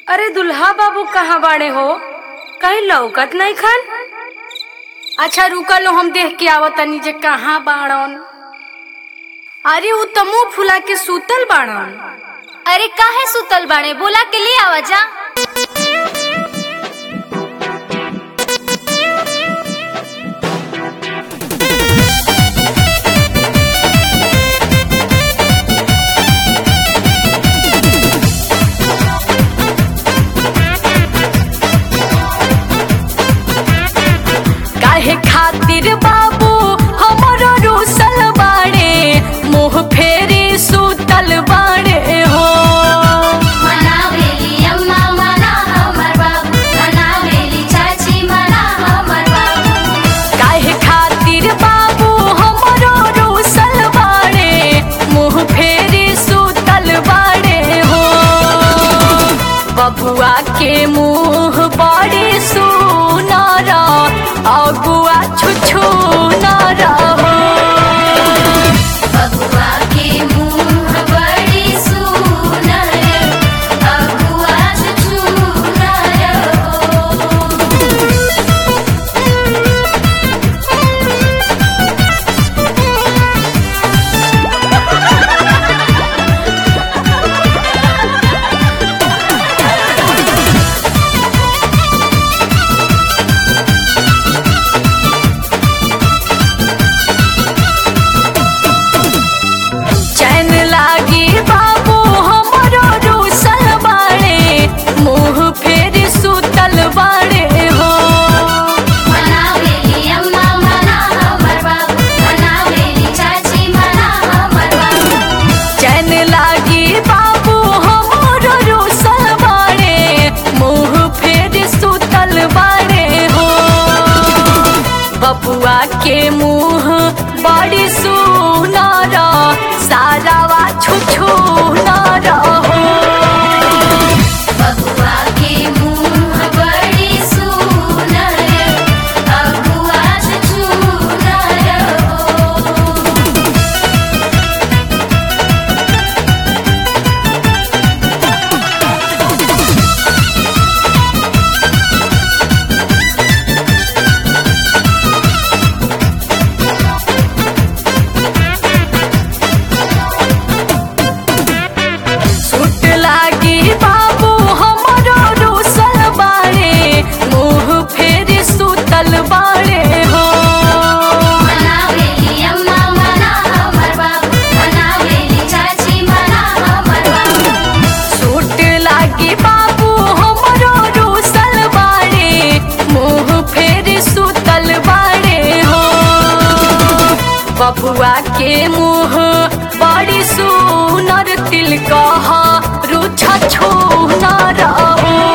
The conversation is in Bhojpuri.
अरे दुल्हा बाबू कहाँ बाड़े हो कहीं लौकत नहीं खन अच्छा रुका लो हम देख के आवत तनी जे कहाँ बाड़न अरे उ त मुंह फुला के सुतल बाड़न अरे काहे सुतल बाड़े बोला के ले आवा जा काहे खातिर बाबू हमरो रूसल बाड़े मुंह फेरी सुतल बाड़े हो मनावेली अम्मा मना हमर बाबू मनावेली चाची मना हमर बाबू काहे खातिर बाबू हमरो रूसल बाड़े मुंह फेरी सुतल बाड़े हो बबुआ के मुंह बड़ी सुनर अगुआ छुछु नर हो बबुआ के मुंह बड़ी सुनर अगुआ छुछुनर हो चैन लागी बाबू हमरो रूसल बाड़े मुंह फेर सुतल बाड़े हो मनावेली अम्मा मना हमर बाबू मनावेली चाची मना हमर बाबू चैन लागी बाबू हमरो रूसल बाड़े मुंह फेर सुतल बाड़े हो बबुआ के मुंह बड़ी सुनर सारावा छुछु नर हो बबुआ के मुंह बड़ी सुनर अगुआ छुछुनर हो सुट लागी बाबू हमरो रूसल बाड़े मुंह फेर सुतल बाड़े हो मनावेली अम्मा मना हमर बाबू मनावेली चाची मना हमर बाबू सुट लागी बाबू हमरो रूसल बाड़े मुंह फेर सुतल बाड़े हो बबुआ के मुंह बड़ी सुनर तिल कह रुछ छू न रहो